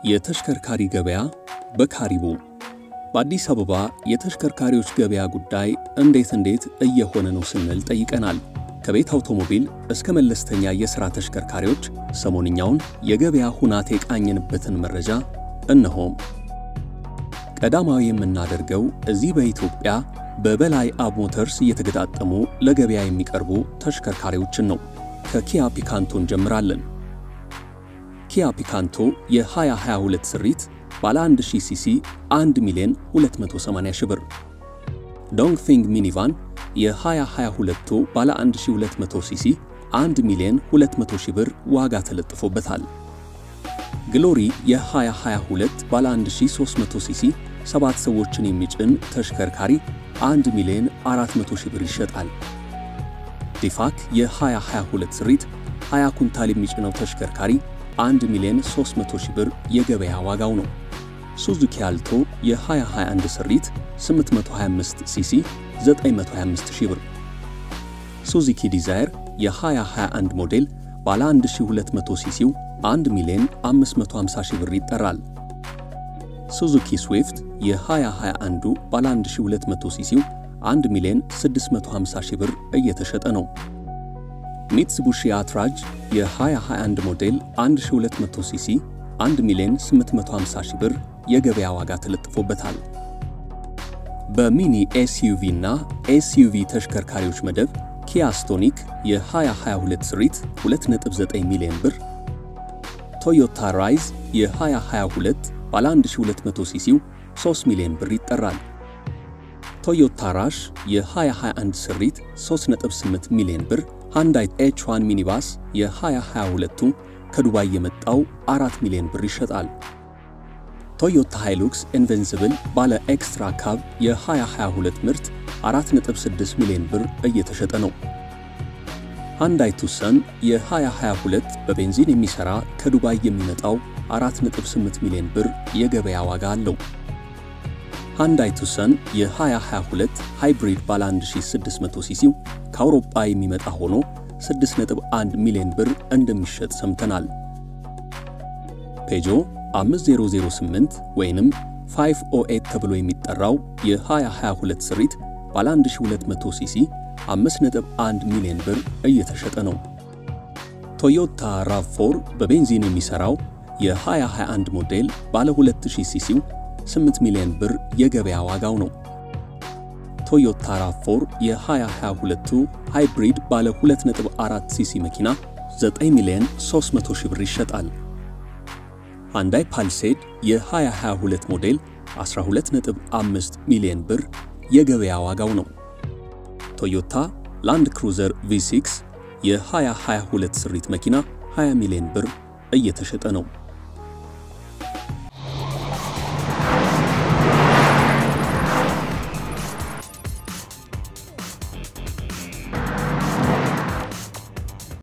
የተሽከርካሪ ገበያ በካሪቡ በአዲስ አበባ የተሽከርካሪዎች ገበያ ጉዳይ እንዴት እንዴት እየሆነ ነው ስንል ጠይቀናል። ከቤት አውቶሞቢል እስከ መለስተኛ የሥራ ተሽከርካሪዎች ሰሞንኛውን የገበያ ሁናቴ የቃኘንበትን መረጃ እነሆም። ቀዳማዊ የምናደርገው እዚህ በኢትዮጵያ በበላይ አብ ሞተርስ እየተገጣጠሙ ለገበያ የሚቀርቡ ተሽከርካሪዎችን ነው። ከኪያ ፒካንቶ እንጀምራለን። ኪያ ፒካንቶ የ2022 ስሪት ባለ 1000 ሲሲ 1 ሚሊዮን 280 ሺህ ብር። ዶንግፊንግ ሚኒቫን የ2022 ባለ 1200 ሲሲ 1 ሚሊዮን 200 ሺህ ብር ዋጋ ተለጥፎበታል። ግሎሪ የ2022 ባለ 1300 ሲሲ ሰባት ሰዎችን የሚጭን ተሽከርካሪ 1 ሚሊዮን 400 ሺህ ብር ይሸጣል። ዲፋክ የ2022 ስሪት 20 ኩንታል የሚጭነው ተሽከርካሪ 1 ሚሊዮን 300 ሺህ ብር የገበያ ዋጋው ነው። ሱዙኪ አልቶ የ2021 ስሪት 825 ሲሲ 925 ሺህ ብር። ሱዙኪ ዲዛየር የ2021 ሞዴል ባለ 1200 ሲሲው 1 ሚሊዮን 550 ሺህ ብር ይጠራል። ሱዙኪ ስዊፍት የ2021 ባለ 1200 ሲሲው 1 ሚሊዮን 650 ሺህ ብር እየተሸጠ ነው። ሚትሱቡሺ አትራጅ የ2021 ሞዴል 1200 ሲሲ 1 ሚሊዮን 850 ሺህ ብር የገበያ ዋጋ ተለጥፎበታል። በሚኒ ኤስዩቪ እና ኤስዩቪ ተሽከርካሪዎች መደብ ኪያ ስቶኒክ የ2022 ስሪት 2.9 ሚሊዮን ብር፣ ቶዮታ ራይዝ የ2022 ባለ 1200 ሲሲው 3 ሚሊዮን ብር ይጠራል። ቶዮታ ራሽ የ2021 ስሪት 3.8 ሚሊዮን ብር፣ ሃንዳይ ኤች1 ሚኒባስ የ2022ቱ ከዱባይ የመጣው 4 ሚሊዮን ብር ይሸጣል። ቶዮታ ሃይሉክስ ኢንቨንሲብል ባለ ኤክስትራ ካብ የ2022 ምርት 4.6 ሚሊዮን ብር እየተሸጠ ነው። ሃንዳይ ቱሰን የ2022 በቤንዚን የሚሰራ ከዱባይ የሚመጣው 4.8 ሚሊዮን ብር የገበያ ዋጋ አለው። ሃንዳይ ቱሰን የ2022 ሃይብሪድ ባለ 1600 ሲሲው ከአውሮፓ የሚመጣ ሆኖ 6.1 ሚሊዮን ብር እንደሚሸጥ ሰምተናል። ፔጆ 5008 ወይንም 508 ተብሎ የሚጠራው የ2022 ስሪት ባለ 1200 ሲሲ 5.1 ሚሊዮን ብር እየተሸጠ ነው። ቶዮታ ራቭ4 በቤንዚን የሚሰራው የ2021 ሞዴል ባለ 2000 ሲሲው 8 ሚሊዮን ብር የገበያ ዋጋው ነው። ቶዮታ ራቭ4 የ2022ቱ ሃይብሪድ ባለ 2.4 ሲሲ መኪና 9 ሚሊዮን 300 ሺህ ብር ይሸጣል። ሃንዳይ ፓልሴድ የ2022 ሞዴል 12.5 ሚሊዮን ብር የገበያ ዋጋው ነው። ቶዮታ ላንድ ክሩዘር V6 የ2022 ስሪት መኪና 20 ሚሊዮን ብር እየተሸጠ ነው።